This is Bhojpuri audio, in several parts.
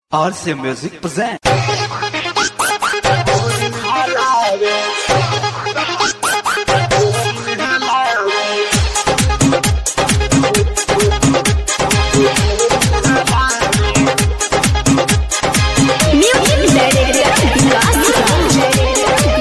RC Music present. Music Director Vikas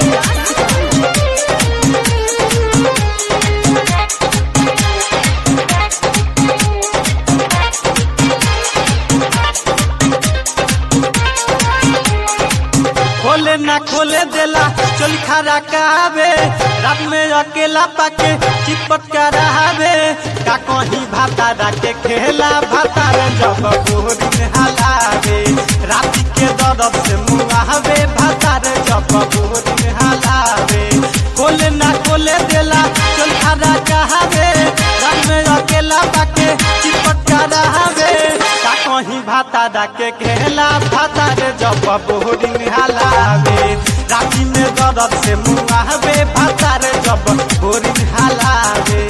खोले ना खोले देला चोली खरा कावे रात में अकेला पाके चिपट करावे का कहीं भाता के खेला भाता रे जब गोरी में हलावे रात के दर्द से मुआवे भाता रे जब गोरी में हलावे खोले ना खोले देला चोली खरा कावे रात में अकेला पाके चिपट करावे का कहीं भाता के खेला भाता रे जब बोरी में हलावे राती में दर्द से मुआवे भाता रे जब बोरी में हलावे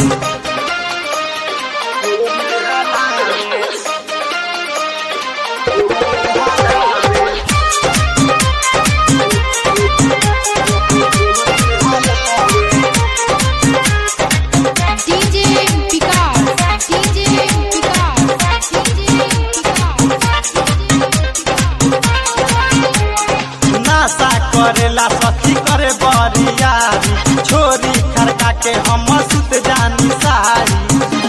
DJ Vikas DJ Vikas DJ नासा करेला सखी करे बरियारी छोरी खड़का के हम सुत जानी सारी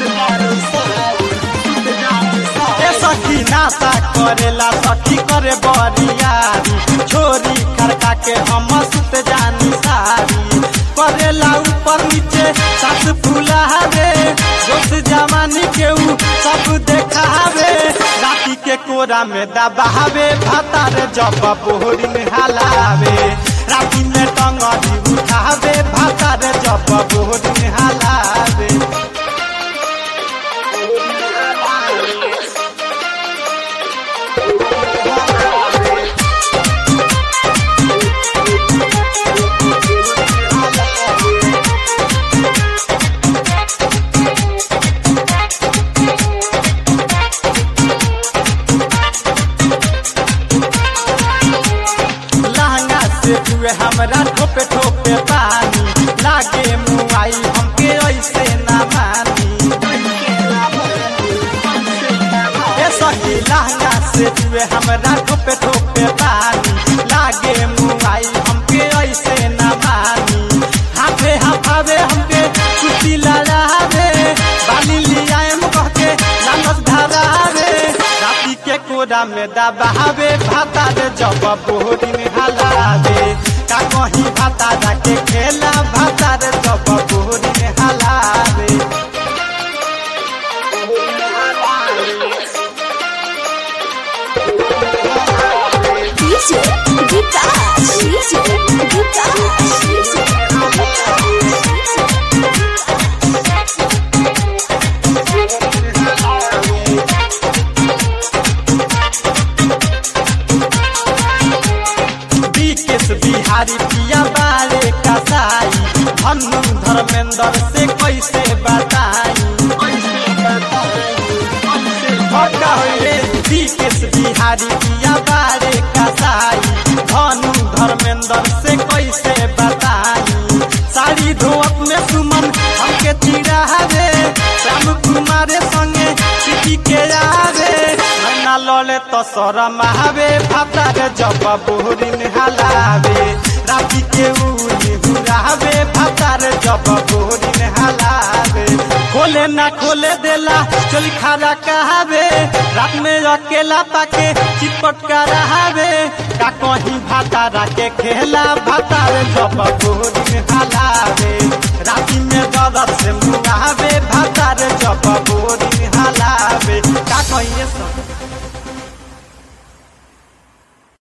ए सखी नासा करेला सखी करे बरियारी छोरी खड़का के हम सुत जानी सारी करेला ऊपर नीचे सास फुलावे दोस्त जवानी के ऊ सब देखावे राती के कोरा में दबावे भाता रे जब बोहरी में हलावे राती में टंगरी उठावे भाता रे जब बोहरी में हलावे लहंगा से जुए हमरा ठोपे ठोपे पानी लागे मुआई हमके ऐसे ना मानी ए सखी लहंगा से जुए हमरा ठोपे ठोपे पानी लागे मुआई हमके ऐसे ना मानी हाथे हाफावे हमके कुर्ती लड़ावे बाली लियाए मुकह के लानत धरावे राती के कोरा में दबावे भाता रे जब बोरी में हलावे का कहीं भाता के खेला भाता रे जब बोरी में हलावे DJ Vikas DJ Vikas Bikesh Bihari पिया बारे कसाई धनु धर्मेंद्र से कैसे बताई भक्का होइले बीकेश बिहारी पिया बारे कसाई धनु धर्मेंद्र से कैसे बताई साड़ी धोअत में सुमन हमके चिड़ा रे श्याम कुमार संगे सिटी के आवे नैना लले तो शरम आवे भाता रे जब बोरी में हलावे राती के उनी हुरावे भाता रे जब बोरी में हलावे खोले ना खोले देला चोली खारा कहावे रात में अकेला पाके चिपट करावे का कहीं भाता के खेला भाता रे जब बोरी में हलावे राती में दर्द से मुआवे भाता रे जब बोरी में हलावे का कहीं ये सब